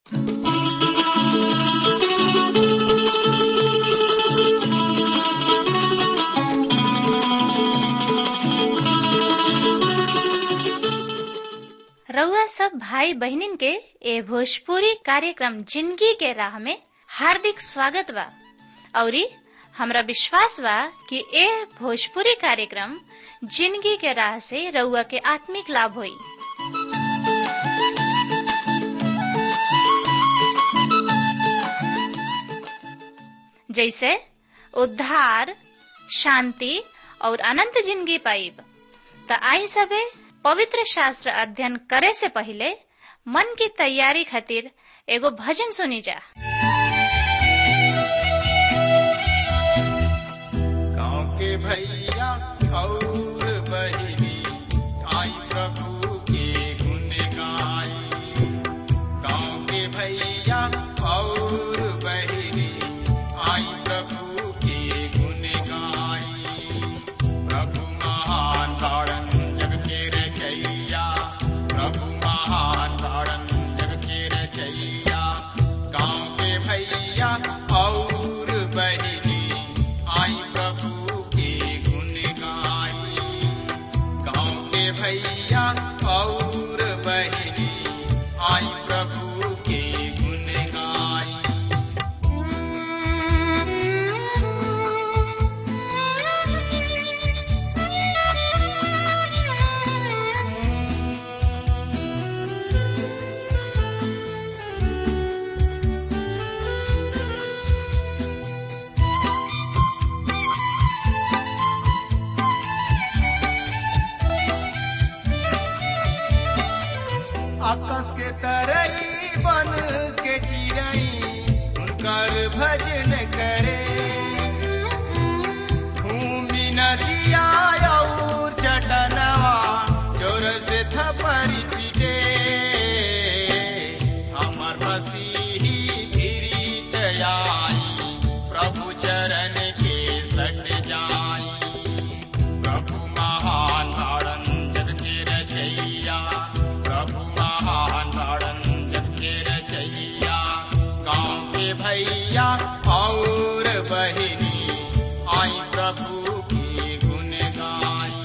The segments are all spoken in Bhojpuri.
रउआ सब भाई बहिनीन के ए भोजपुरी कार्यक्रम जिंदगी के राह में हार्दिक स्वागत बा औरी हमरा विश्वास बा कि ए भोजपुरी कार्यक्रम जिंदगी के राह से रउआ के आत्मिक लाभ होई जैसे उद्धार शांति और अनंत जिंदगी पाइब त आई सबे पवित्र शास्त्र अध्ययन करे से पहले मन की तैयारी खातिर एगो भजन सुनी जा गाँव के भैया और बहिनी आई प्रभु के गुण गाई गाँव के भैया और बहिनी आई प्रभु के गुण गाई प्रभु महान तारण जग के रचैया प्रभु महान तारण जग के रचैया गाँव के भैया और बहिनी आई प्रभु के गुण गाई गाँव के भैया और बहिनी आई प्रभु के गुण गाई आकाश के तरई बन के चिरई उनकर भजन करे भूमि नदिया और चटनवा जोर से थपरी पीटे हमर मसीही गिरीत आई प्रभु चरण के सट जाई प्रभु महान तारण जग के रचैया प्रभु महान तारण जग के रचैया गाँव के भैया और बहिनी आई प्रभु की गुण गाई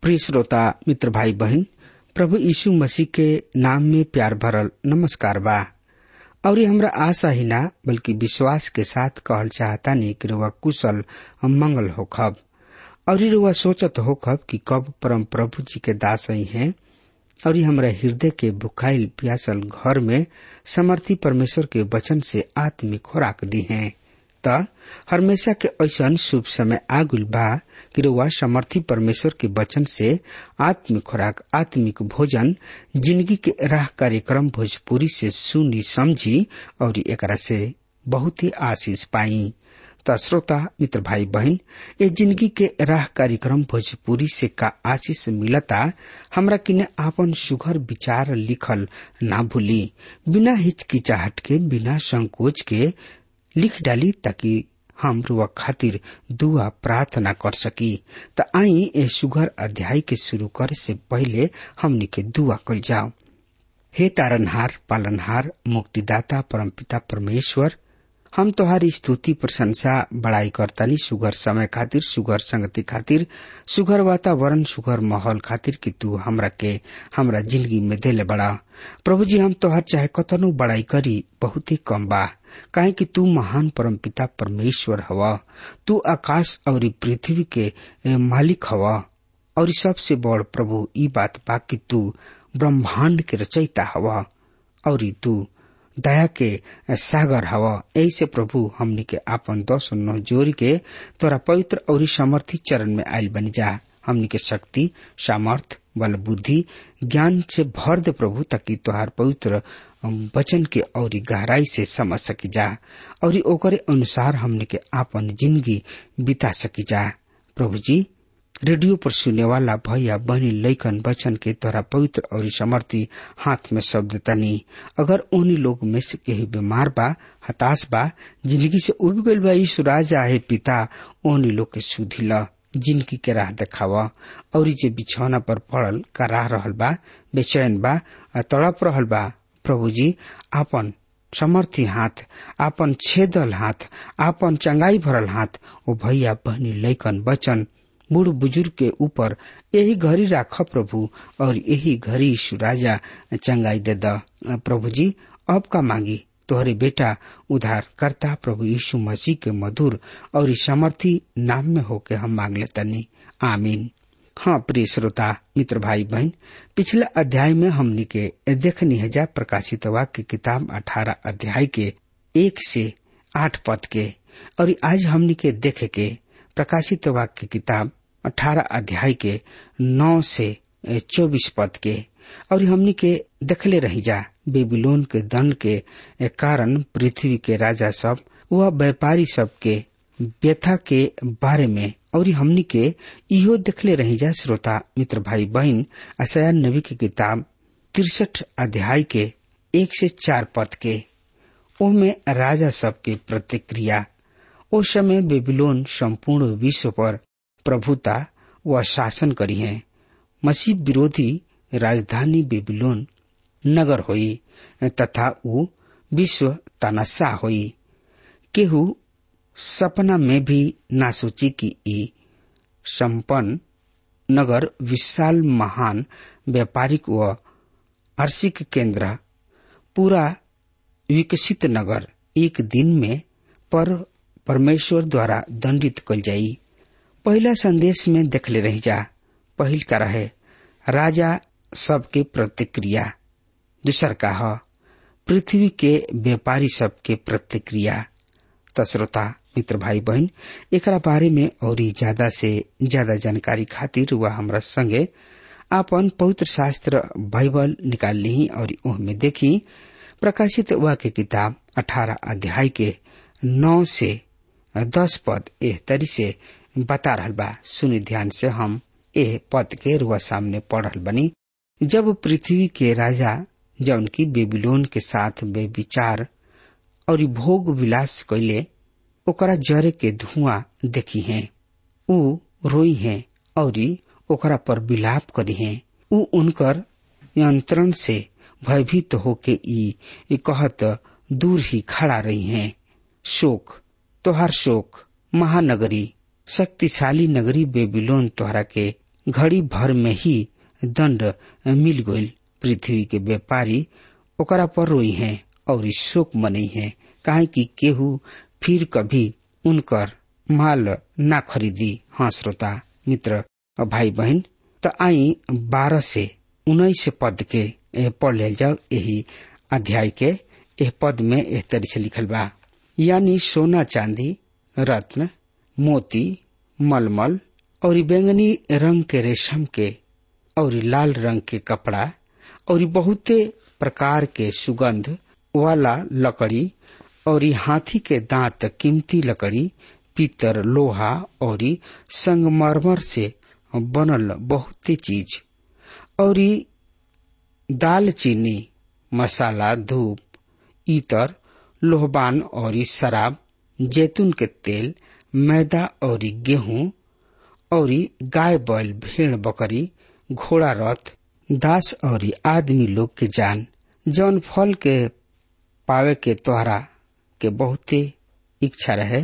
प्रिय श्रोता मित्र भाई बहन प्रभु यीशु मसीह के नाम में प्यार भरल नमस्कार बा और ये हमरा आशा ही ना बल्कि विश्वास के साथ कहल चाहता नहीं कि रुआ कुशल मंगल होखब और ये रुआ सोचत होखब कि कब परम प्रभु जी के दास ही हैं और ये हमरा हृदय के बुखाइल प्यासल घर में समर्थी परमेश्वर के वचन से आत्मिक खुराक दी हैं त हमेशा के ऐसा शुभ समय आगुल बा कि रुआ समर्थी परमेश्वर के वचन से आत्मिक खुराक आत्मिक भोजन जिंदगी के राह कार्यक्रम भोजपुरी से सुनी समझी और एकरा से बहुत ही आशीष पाई त श्रोता मित्र भाई बहन ये जिंदगी के राह कार्यक्रम भोजपुरी से का आशीष मिलता हमरा किने आपन सुघर विचार लिखल ना भूली बिना हिचकिचाहट के बिना संकोच के लिख डाली ताकि हम रुआ खातिर दुआ प्रार्थना कर सकी त आई ए सुघर अध्याय के शुरू करे से पहले हमनी के दुआ कल जाओ हे तारनहार पालनहार मुक्तिदाता परमपिता परमेश्वर हम तोहारी स्तुति प्रशंसा बड़ाई करतानी सुगर समय खातिर सुगर संगति खातिर सुगर वातावरण सुगर माहौल खातिर कि तू हमरा के हमरा जिंदगी में देले बड़ा प्रभु जी हम तोहर चाहे कतनु बड़ाई करी बहुत ही कम बा काहे कि तू महान परमपिता परमेश्वर हवा तू आकाश और पृथ्वी के मालिक हवा और सबसे बड़ प्रभु ई बात बा कि तू ब्रह्मांड के रचयिता हवा और तू दया के सागर हवा ऐसे प्रभु हमनी के आपन दस नौ जोरी के तोरा पवित्र और समर्थी चरण में आयल बनी जा हमनी के शक्ति सामर्थ बल बुद्धि ज्ञान से भर दे प्रभु ताकि तोहार पवित्र वचन के और गहराई से समझ सकी जा और ओकरे अनुसार हमने के आपन जिंदगी बिता सकी जा प्रभु जी रेडियो पर सुने वाला भैया बहनी लैकन वचन के तोरा पवित्र और समर्थी हाथ में शब्द तनी अगर उन्हीं लोग में से केही बीमार बा हताश बा जिंदगी से उब गईल बा यीशु राजा है पिता उन्हीं लोग के सुधी ल जिंदगी के राह देखावा और जे बिछौना पर पड़ल कराह रहल बा बेचैन बा तड़प रहल बा प्रभु जी आपन समर्थी हाथ आपन छेदल हाथ आपन चंगाई भरल हाथ ओ भैया बहनी लैकन वचन बूढ़ बुजुर्ग के ऊपर यही घड़ी राख प्रभु और यही घड़ी यीशु राजा चंगाई दे द प्रभु जी अब का मांगी तोहरे बेटा उधार करता प्रभु यीशु मसीह के मधुर और समर्थी नाम में होके हम मांग लेतनी आमीन हाँ प्रिय श्रोता मित्र भाई बहन पिछले अध्याय में हमनी के देखनी है जा प्रकाशित वाक्य किताब अठारह अध्याय के एक से आठ पद के और आज हमनी के देखे के प्रकाशित वाक्य किताब अठारह अध्याय के नौ से चौबीस पद के और हमनी के देखले रही जा बेबीलोन के दंड के कारण पृथ्वी के राजा सब व व्यापारी सब के व्यथा के बारे में और हमनी के इहो देखले रही जा श्रोता मित्र भाई बहन असया नबी की किताब तिरसठ अध्याय के एक से चार पद के ओमे राजा सब के प्रतिक्रिया ओ समय बेबीलोन संपूर्ण विश्व पर प्रभुता व शासन करी है मसीह विरोधी राजधानी बेबीलोन नगर होई तथा ऊ विश्व तनसा होई केहू सपना में भी ना सोची कि ई संपन्न नगर विशाल महान व्यापारिक व आर्थिक केंद्र पूरा विकसित नगर एक दिन में पर परमेश्वर द्वारा दंडित कल जाई पहला संदेश में देखले रही जा पहिल का रहे राजा सबके प्रतिक्रिया दूसर का ह पृथ्वी के व्यापारी सबके प्रतिक्रिया तस्रोता मित्र भाई बहन एकरा बारे में और ज्यादा से ज्यादा जानकारी खातिर वह हमरा संगे आपन पवित्र शास्त्र बाइबल निकाल ली और में देखी प्रकाशित हुआ के किताब अठारह अध्याय के नौ से दस पद एह तरी से बता रहल बा सुनि ध्यान से हम एह पद के रुआ सामने पढ़ रहल बनी जब पृथ्वी के राजा जौन की बेबीलोन के साथ बेविचार और भोग विलास कैले ओकरा जरे के धुआं देखी है ऊ रोई है और ओकरा पर विलाप करी है ऊ उनकर यंत्रण से भयभीत होके ई कहत दूर ही खड़ा रही हैं शोक तोहार शोक महानगरी शक्तिशाली नगरी बेबीलोन तोहरा के घड़ी भर में ही दंड मिल गईल पृथ्वी के व्यापारी ओकरा पर रोई हैं और शोक मनई है काहे कि केहू फिर कभी उनकर माल ना खरीदी हाँ श्रोता मित्र और भाई बहन त आई बारह से उन्नीस पद के पढ़ ले जाओ यही अध्याय के एह पद में एह तरी से लिखल बा यानी सोना चांदी रत्न मोती मलमल और बैंगनी रंग के रेशम के और लाल रंग के कपड़ा और बहुते प्रकार के सुगंध वाला लकड़ी और हाथी के दांत कीमती लकड़ी पीतर लोहा और संगमरमर से बनल बहुते चीज और दाल चीनी मसाला धूप इतर लोहबान और शराब जैतून के तेल मैदा और गेहूं और गाय बैल भेड़ बकरी घोड़ा रथ दास और आदमी लोग के जान जौन फल के पावे के तोहरा के बहुते इच्छा रहे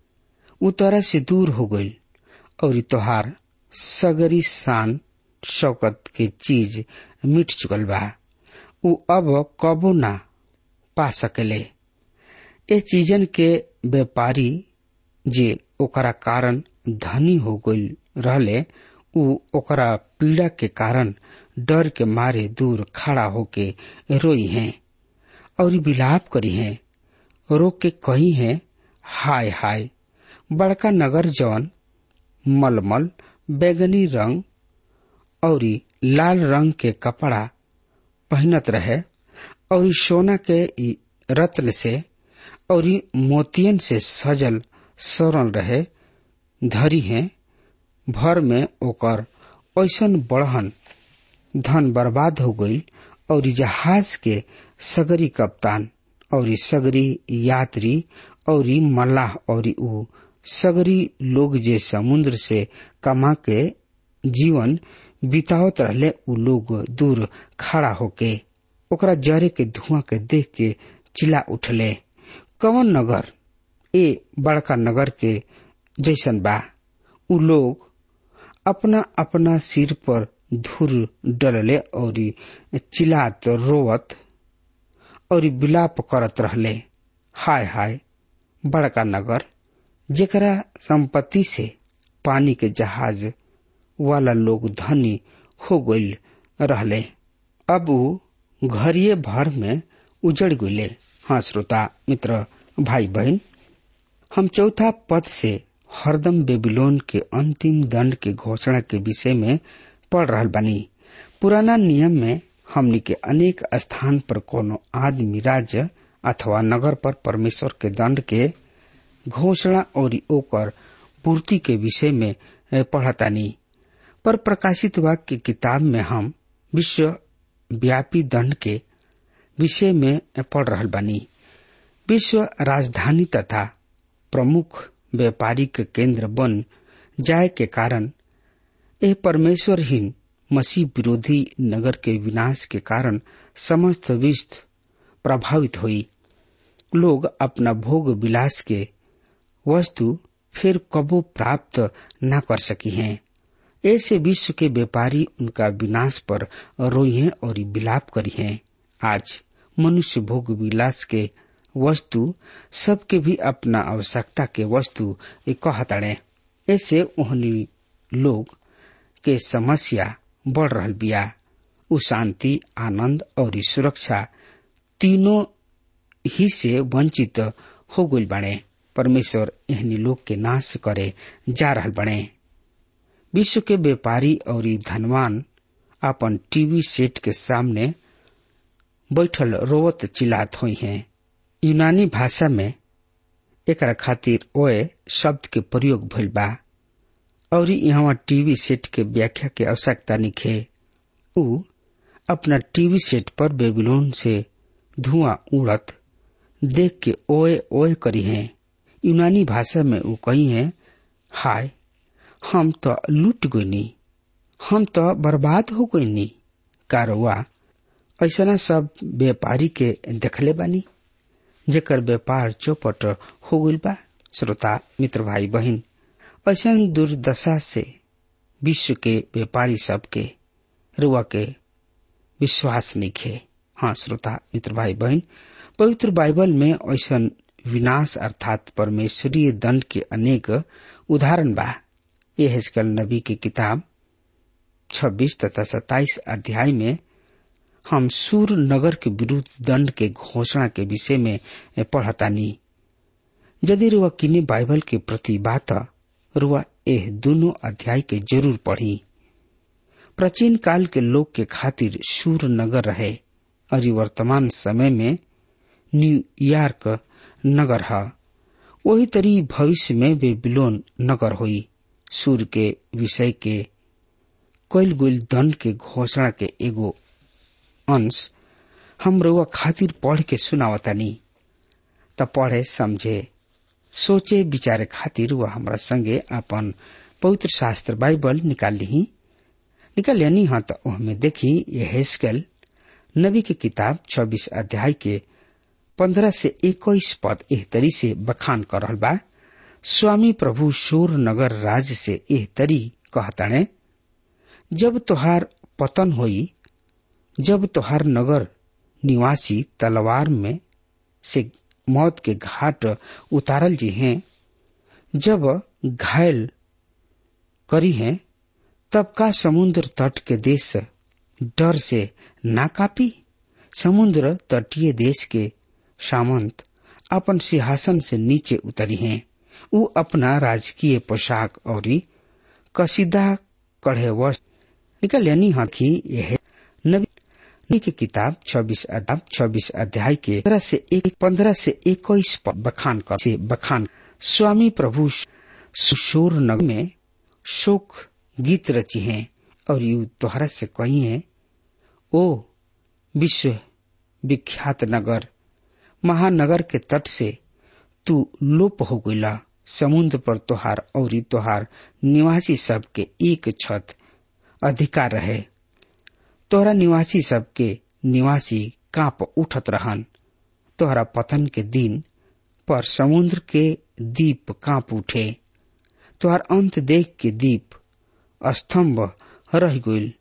उ तोरा से दूर हो गई और तोहार सगरी शान शौकत के चीज मिट चुकल बा उ अब कबो ना पा सकेले ए चीजन के व्यापारी जे ओकरा कारण धनी हो गई रहले उ ओकरा पीड़ा के कारण डर के मारे दूर खड़ा होके रोई हैं और विलाप करी हैं रो के कही हैं हाय हाय बड़का नगर जौन मलमल बैगनी रंग और लाल रंग के कपड़ा पहनत रहे और सोना के रत्न से और मोतियन से सजल सरल रहे धरी है भर में ओकर ऐसन बढ़न धन बर्बाद हो गई और जहाज के सगरी कप्तान और सगरी यात्री और मल्लाह और उ सगरी लोग जे समुद्र से कमा के जीवन बितावत रहले उ लोग दूर खड़ा होके ओकरा जरे के धुआं के देख के चिल्ला उठले कवन नगर ए बड़का नगर के जैसन बा उ लोग अपना अपना सिर पर धूर डलले और चिल्लात रोवत और विलाप करत रहले हाय हाय बड़का नगर जेकरा संपत्ति से पानी के जहाज वाला लोग धनी हो गईल रहले अब उ घरिये भर में उजड़ गईले हाँ श्रोता मित्र भाई बहन हम चौथा पद से हरदम बेबीलोन के अंतिम दंड के घोषणा के विषय में पढ़ रहा बनी पुराना नियम में हमनी के अनेक स्थान पर कोनो आदमी राज्य अथवा नगर पर परमेश्वर के दंड के घोषणा और ओकर पूर्ति के विषय में पढ़तानी पर प्रकाशित वाक्य किताब में हम विश्व व्यापी दंड के विषय में पढ़ रहा बानी विश्व राजधानी तथा प्रमुख व्यापारिक केंद्र बन जाए के कारण यह परमेश्वरहीन मसीह विरोधी नगर के विनाश के कारण समस्त विश्व प्रभावित हुई लोग अपना भोग विलास के वस्तु फिर कबो प्राप्त न कर सकी हैं ऐसे विश्व के व्यापारी उनका विनाश पर रोई हैं और विलाप करी हैं आज मनुष्य भोग विलास के वस्तु सबके भी अपना आवश्यकता के वस्तु कहतड़े ऐसे उन्हीं लोग के समस्या बढ़ रहा बिया उ शांति आनंद और सुरक्षा तीनों ही से वंचित हो गई बने परमेश्वर एहनी लोग के नाश करे जा रहा बने विश्व के व्यापारी और धनवान अपन टीवी सेट के सामने बैठल रोवत चिल्लात हुई हैं यूनानी भाषा में एक खातिर ओए शब्द के प्रयोग भइल बा और यहाँ टीवी सेट के व्याख्या के आवश्यकता निखे उ अपना टीवी सेट पर बेबीलोन से धुआं उड़त देख के ओए ओए करी हैं यूनानी भाषा में वो कही है हाय हम तो लूट गईनी हम तो बर्बाद हो गईनी कारवा ऐसा सब व्यापारी के देखले बानी जेकर व्यापार चौपट हो गई बा श्रोता मित्र भाई बहन ऐसा दुर्दशा से विश्व के व्यापारी सब के रुआ के विश्वास नहीं खे हाँ श्रोता मित्र भाई बहन पवित्र बाइबल में ऐसा विनाश अर्थात परमेश्वरीय दंड के अनेक उदाहरण बा ये हेजकल नबी की किताब 26 तथा 27 अध्याय में हम सूर नगर के विरुद्ध दंड के घोषणा के विषय में पढ़तानी यदि रुआ किने बाइबल के प्रति बात रुआ एह दोनों अध्याय के जरूर पढ़ी प्राचीन काल के लोग के खातिर सूर नगर रहे और वर्तमान समय में न्यूयॉर्क नगर है वही तरी भविष्य में वे बिलोन नगर हुई सूर के विषय के कोयल गुल दंड के घोषणा के एगो अंश हम रुआ खातिर पढ़ के सुनावतानी त पढ़े समझे सोचे विचारे खातिर वह हमरा संगे अपन पवित्र शास्त्र बाइबल निकाल ली निकाल यानी हाँ तो हमें देखी ये हेस्केल नबी की किताब 26 अध्याय के 15 से 21 पद एह तरी से बखान कर रहल बा स्वामी प्रभु शोर नगर राज से एह तरी कहताणे जब तोहार पतन होई जब तोहार नगर निवासी तलवार में से मौत के घाट उतारल जी हैं जब घायल करी हैं तब का समुद्र तट के देश डर से ना कापी समुद्र तटीय देश के सामंत अपन सिंहासन से नीचे उतरी हैं उ अपना राजकीय पोशाक और कसीदा कढ़े वस्त्र निकल यानी हाथी यह नबी की किताब 26 अध्याय 26 अध्याय के पंद्रह से एक पंद्रह से इक्कीस बखान कर से बखान स्वामी प्रभु सुशोर नगर में शोक गीत रची हैं और यू तोहरा से कही है ओ विश्व विख्यात नगर महानगर के तट से तू लोप हो गईला समुद्र पर तोहार और तोहार निवासी सब के एक छत अधिकार रहे तोहरा निवासी सबके निवासी कांप उठत रहन तोहरा पतन के दिन पर समुद्र के दीप कांप उठे तोहर अंत देख के दीप स्तंभ रह गईल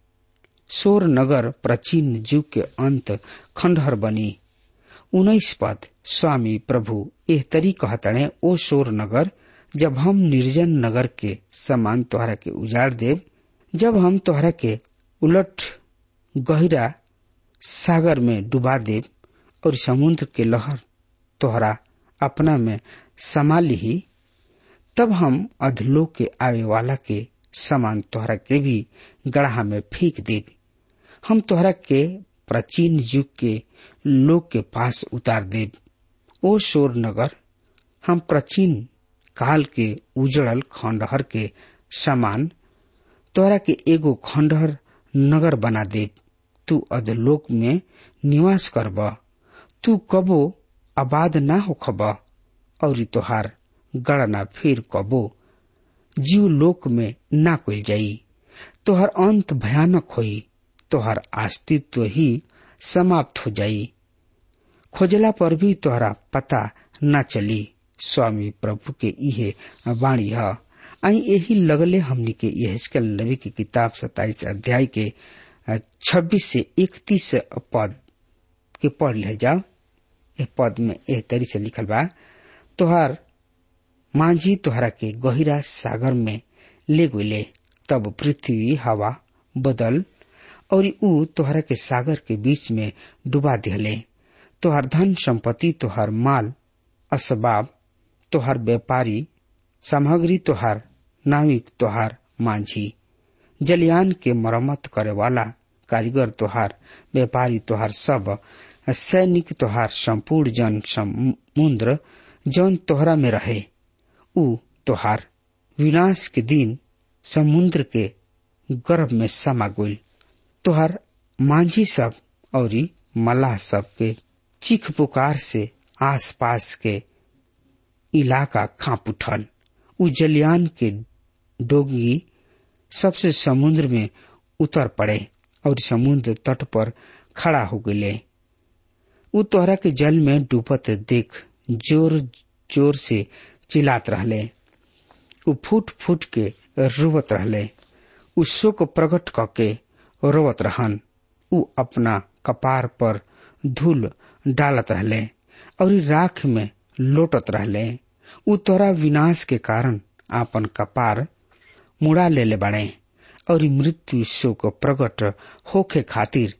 सोर नगर प्राचीन युग के अंत खंडहर बनी उन्नीस पद स्वामी प्रभु एह तरी कहतणे ओ शोर नगर जब हम निर्जन नगर के समान तोहरा के उजाड़ देव जब हम तोहरा के उलट गहरा सागर में डुबा देव और समुद्र के लहर तोहरा अपना में समा ली तब हम अधलोक के आवे वाला के समान तोहरा के भी गढ़ा में फेंक देव हम तोहरा के प्राचीन युग के लोग के पास उतार देव ओ शोर नगर हम प्राचीन काल के उजड़ल खंडहर के समान तोरा के एगो खंडहर नगर बना दे तू अधलोक में निवास करब तू कबो आबाद ना होखब और तोहार गणना फिर कबो जीव लोक में ना कोल जाई तोहर अंत भयानक होई तोहर अस्तित्व ही समाप्त हो जाई खोजला पर भी तोहरा पता न चली स्वामी प्रभु के इहे वाणी है आई यही लगले हमनी के यहल नबी की किताब सताइस अध्याय के छब्बीस से इकतीस पद के पढ़ ले जाओ ए पद में एह तरी से लिखल बा तोहार मांझी तोहरा के गहिरा सागर में ले गले तब पृथ्वी हवा बदल और ऊ तोहरा के सागर के बीच में डुबा दिहले तोहर धन संपत्ति तोहर माल असबाब तोहर व्यापारी सामग्री तोहार नाविक तोहार मांझी जलियान के मरम्मत करे वाला कारीगर तोहार व्यापारी तोहार सब सैनिक तोहार संपूर्ण जन समुद्र जौन तोहरा में रहे उ तोहार विनाश के दिन समुद्र के गर्भ में समा गईल तोहार मांझी सब और मलाह सब के चीख पुकार से आसपास के इलाका कांप उठल उ जलियान के डोगी सबसे समुद्र में उतर पड़े और समुद्र तट पर खड़ा हो गए उ तोहरा के जल में डूबत देख जोर जोर से चिल्लात रहले उ फूट फूट के रुवत रहले उ शोक प्रकट कके रोवत रहन उ अपना कपार पर धूल डालत रहले और राख में लोटत रहले उ तोरा विनाश के कारण आपन कपार मुड़ा लेले बड़े और मृत्यु शोक प्रकट होखे खातिर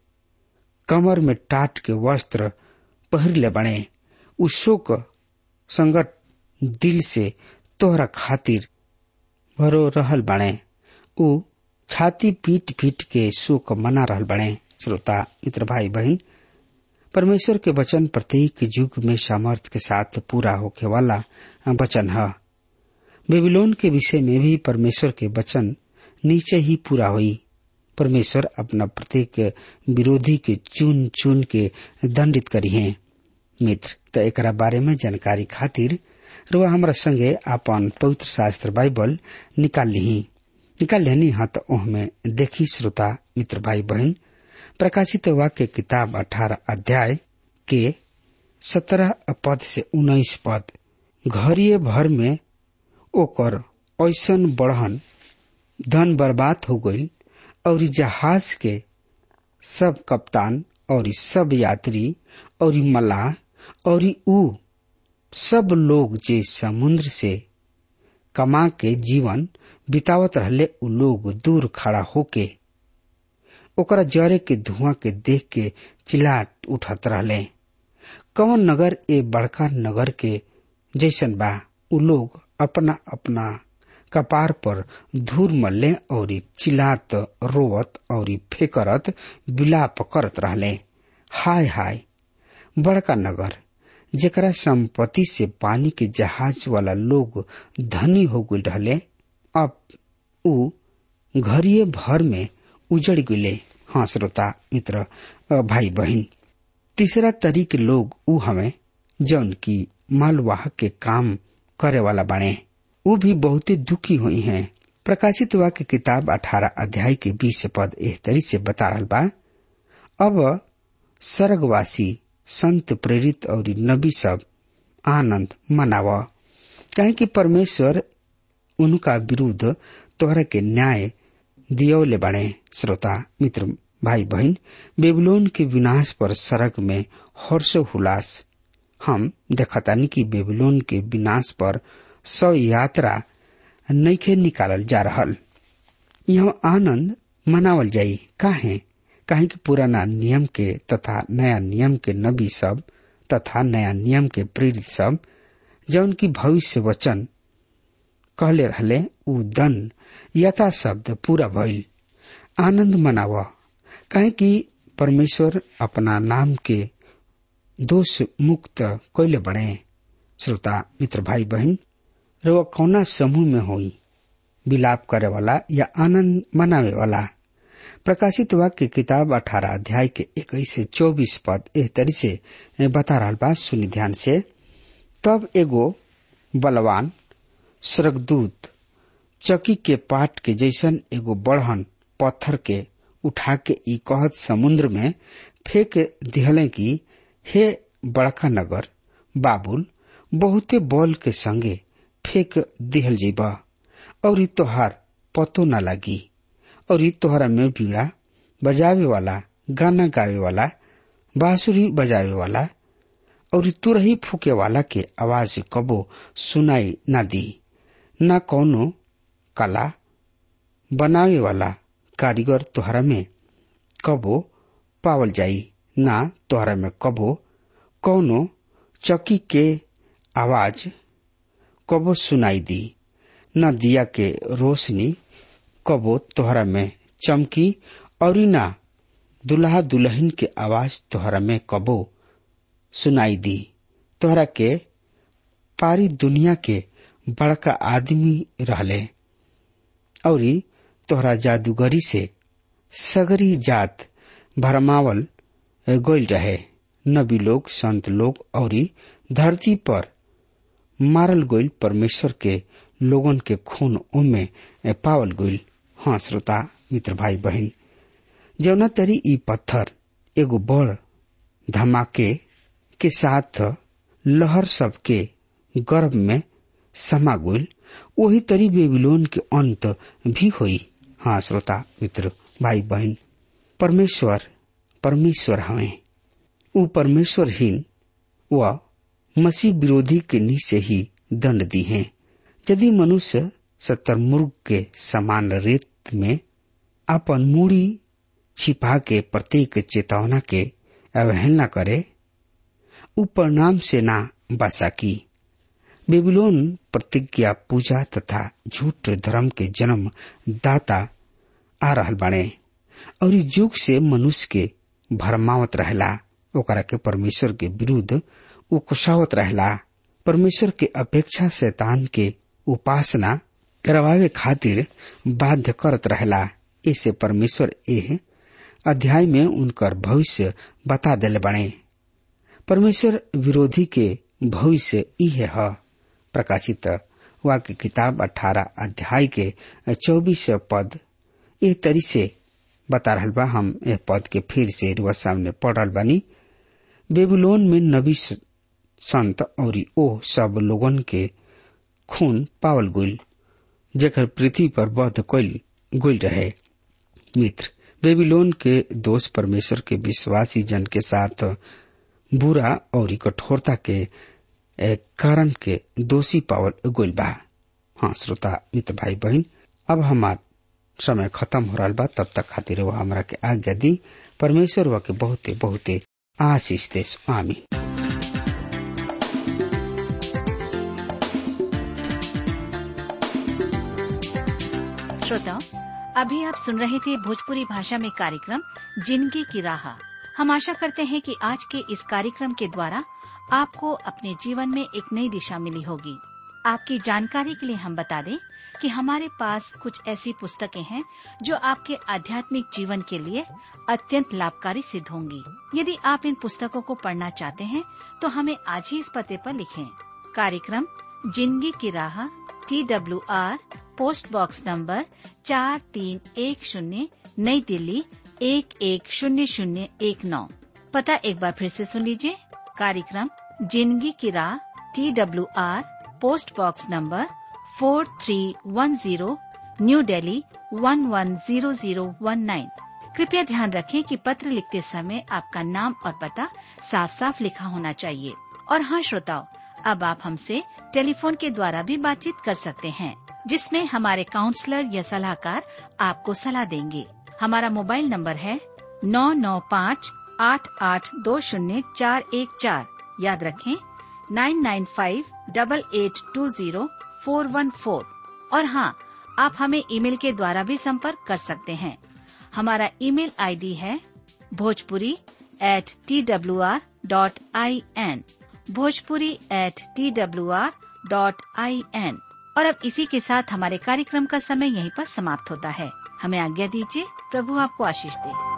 कमर में टाट के वस्त्र पहिरले बने उ शोक संगत दिल से तोहरा खातिर भरो रहल बने उ छाती पीट पीट के शोक मना रहल बने श्रोता मित्र भाई बहन परमेश्वर के वचन प्रत्येक युग में सामर्थ्य के साथ पूरा होके वाला वचन है बेबीलोन के विषय में भी परमेश्वर के वचन नीचे ही पूरा हुई परमेश्वर अपना प्रत्येक विरोधी के चुन चुन के दंडित करी है मित्र तो एक बारे में जानकारी खातिर रुआ हमारा संगे आपन पवित्र शास्त्र बाइबल निकाल ली निकाल लेनी हाँ तो में देखी श्रोता मित्र भाई बहन प्रकाशित वाक्य किताब अठारह अध्याय के सत्रह पद से उन्नीस पद घरिये भर में ओकर ऐसन बढ़न धन बर्बाद हो गई और जहाज के सब कप्तान और सब यात्री और मलाह और ऊ सब लोग जे समुद्र से कमा के जीवन बितावत रहले उ लोग दूर खड़ा होके ओकरा जरे के धुआं के देख के चिल्लाट उठत रहले कौन नगर ए बड़का नगर के जैसन बा उ लोग अपना अपना कपार पर धूर मल्ले और चिल्लात रोवत और फेकरत विलाप करत रहले हाय हाय बड़का नगर जेकरा संपत्ति से पानी के जहाज वाला लोग धनी हो गए रहले अब उ घरिये भर में उजड़ गए हाँ श्रोता मित्र भाई बहन तीसरा तरीक लोग उ हमें जौन की मालवाहक के काम करे वाला बने वो भी बहुत दुखी हुई हैं प्रकाशित वाक्य किताब अठारह अध्याय के बीस पद एह तरी से बता रहा बा अब स्वर्गवासी संत प्रेरित और नबी सब आनंद मनाव कहे कि परमेश्वर उनका विरुद्ध तोहरा के न्याय दियोले बने श्रोता मित्र भाई बहन बेबलोन के विनाश पर सड़क में हर्ष हुलास हम देखतानी कि बेबलोन के विनाश पर सौ यात्रा नैखे निकालल जा रहल यह आनंद मनावल जाई काहे काहे कि पुराना नियम के तथा नया नियम के नबी सब तथा नया नियम के प्रेरित सब जौन की भविष्य वचन कहले रहले उ दन यथा शब्द पूरा भइल आनंद मनाव काहे कि परमेश्वर अपना नाम के दोष मुक्त कैले बने श्रोता मित्र भाई बहन रो कौना समूह में होई विलाप करे वाला या आनंद मनावे वाला प्रकाशित वाक्य किताब अठारह अध्याय के इक्कीस से चौबीस पद एह तरी से बता रहा बा सुनि ध्यान से तब एगो बलवान स्वर्गदूत चकी के पाट के जैसन एगो बढ़न पत्थर के उठा के ई कहत समुद्र में फेंक दिहले कि हे बड़का नगर बाबुल बहुते बल के संगे फेंक दिहल जीबा और तोहार पतो न लगी और तोहरा में बीड़ा बजावे वाला गाना गावे वाला बांसुरी बजावे वाला और तुरही फूके वाला के आवाज कबो सुनाई न दी न कौनो कला बनावे वाला कारीगर तोहरा में कबो पावल जाई ना तोहरा में कबो कौनो चकी के आवाज कबो सुनाई दी न दिया के रोशनी कबो तोहरा में चमकी और ना दुल्हा दुल्हन के आवाज तोहरा में कबो सुनाई दी तोहरा के पारी दुनिया के बड़का आदमी रहले और तोहरा जादूगरी से सगरी जात भरमावल गोल रहे नबी लोग संत लोग और धरती पर मारल गोल परमेश्वर के लोगन के खून उमे पावल गोल हाँ श्रोता मित्र भाई बहन जौना तरी ई पत्थर एगो बड़ धमाके के साथ लहर सबके गर्भ में समा गोल वही तरी बेबीलोन के अंत भी हुई हाँ श्रोता मित्र भाई बहन परमेश्वर परमेश्वर हमें वो परमेश्वरहीन व मसीह विरोधी के नीचे ही दंड दी है यदि मनुष्य सतरमुर्ग के समान रेत में अपन मूड़ी छिपा के प्रत्येक चेतावना के अवहेलना करे उ परिणाम से ना बसा की बेबीलोन प्रतिज्ञा पूजा तथा झूठ धर्म के जन्म दाता आ रहल बाणे और ई युग से मनुष्य के भरमावत रहला ओकरा के परमेश्वर के विरुद्ध उकसावत रहला परमेश्वर के अपेक्षा शैतान के उपासना करवावे खातिर बाध्य करत रहला इसे परमेश्वर एह अध्याय में उनकर भविष्य बता दिले बने परमेश्वर विरोधी के भविष्य इहे है प्रकाशित वाक्य किताब अठारह अध्याय के चौबीस पद एह तरी से बता रहल बा हम यह पद के फिर से रुआ सामने पढ़ रहल बानी बेबुलोन में नबी संत और ओ सब लोगन के खून पावल गुल जेकर पृथ्वी पर बध कैल गुल रहे मित्र बेबीलोन के दोष परमेश्वर के विश्वासी जन के साथ बुरा और कठोरता के कारण के दोषी पावल गुल बा हाँ श्रोता मित्र भाई बहन अब हमार समय खत्म हो रहा बा तब तक खातिर वो हमरा के आज्ञा दी परमेश्वर वा के बहुते बहुते आशीष देश आमीन श्रोताओं अभी आप सुन रहे थे भोजपुरी भाषा में कार्यक्रम जिंदगी की राह हम आशा करते हैं कि आज के इस कार्यक्रम के द्वारा आपको अपने जीवन में एक नई दिशा मिली होगी आपकी जानकारी के लिए हम बता दें कि हमारे पास कुछ ऐसी पुस्तकें हैं जो आपके आध्यात्मिक जीवन के लिए अत्यंत लाभकारी सिद्ध होंगी यदि आप इन पुस्तकों को पढ़ना चाहते हैं तो हमें आज ही इस पते पर लिखें कार्यक्रम जिंदगी की राह T W R post box number चार तीन एक शून्य नई दिल्ली एक एक शून्य शून्य एक नौ पता एक बार फिर से सुन लीजिए कार्यक्रम जिंदगी की राह T W R post box number four three one zero new Delhi one one zero zero one nine कृपया ध्यान रखें कि पत्र लिखते समय आपका नाम और पता साफ साफ लिखा होना चाहिए और हाँ श्रोताओं अब आप हमसे टेलीफोन के द्वारा भी बातचीत कर सकते हैं जिसमें हमारे काउंसलर या सलाहकार आपको सलाह देंगे हमारा मोबाइल नंबर है नौ नौ पाँच आठ आठ दो शून्य चार एक चार याद रखें nine nine five double eight two zero four one four और हाँ आप हमें ईमेल के द्वारा भी संपर्क कर सकते हैं हमारा ईमेल आईडी है Bhojpuri at T W R dot I N Bhojpuri at T W R dot I N और अब इसी के साथ हमारे कार्यक्रम का समय यहीं पर समाप्त होता है हमें आज्ञा दीजिए प्रभु आपको आशीष दे